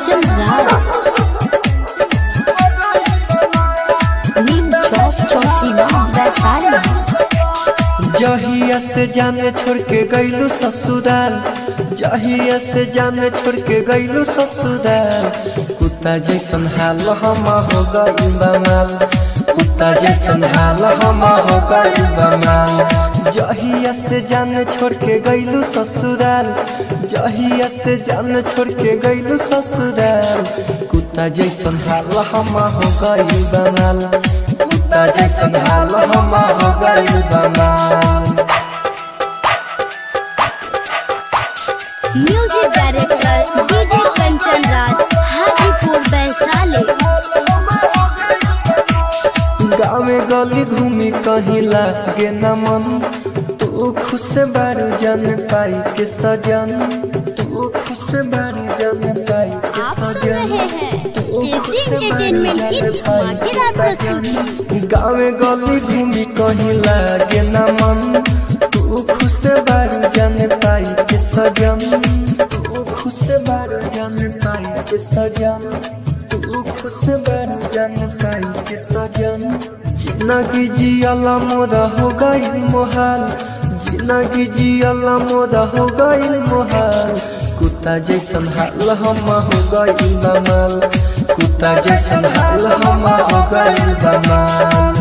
कंचन राज नीम चौक चौसीमा वैशाली जहिया से जाने छोड़ के गईलू ससुराल जहिया से जाने छोड़ के गईलू ससुराल कुत्ता जैसन हाल हम हो गई बमाल कुत्ता जैसन हाल हम हो गई बमाल जहिया से जाने छोड़ के गईलू ससुराल जहिया से जाने छोड़ के गईलू ससुराल कुत्ता जैसन हाल हम हो गई बमाल कुत्ता जैसन हाल हम हो गई बमाल music director DJ Kanchan Raj Hajipur Vaishali गाँव में गली घूमी कहीं लागे न मन तू खुश बारू जन पाई के सजन तू खुश बारू जन पाई के आप सुन सजन रहे हैं तू केजी खुश बारू एंटरटेनमेंट की जन पाई के धमाकेदार सजन। प्रस्तुति गाँव में गली घूमी कहीं लागे न मन तू खुश बारू जन पाई के सजन तू खुश बारू जन पाई के सजन तू खुश बारू जन पाई के सजन जिंदगी जियाला मोरा हो गई मोहाल जिंदगी जियाला मोरा हो गई मोहाल कुत्ता जैसन हाल हम हो गई बमाल कुत्ता जैसन हाल हम हो गई बमाल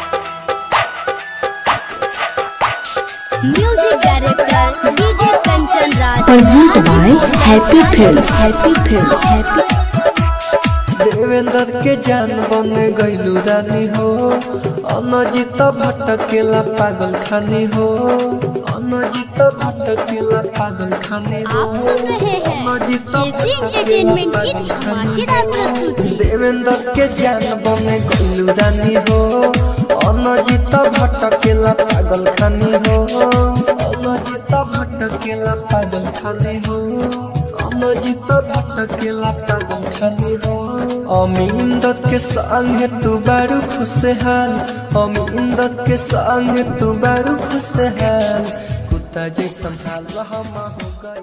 music director DJ Kanchan Raj Presented by Happy Films. Happy Films. Happy. Devendra के जान बन गईलू रानी हो अनजित भटकेला पागल खानी हो अनजित भटकेला पागल खानी हो आप सुन रहे हैं अनजित केजी भटकेला एंटरटेनमेंट की पागल खानी धमाकेदार हो। प्रस्तुति देवेंद्र के जान बन गईलू रानी हो अनजित भटकेला पागल खानी हो अनजित भटकेला पागल खानी हो अनजित भटकेला पागल खानी हो अमींदत के संग तू बारू खुशहाल अमींदत के संग तू बारू खुशहाल कुत्ता जैसन हाल हम हो गए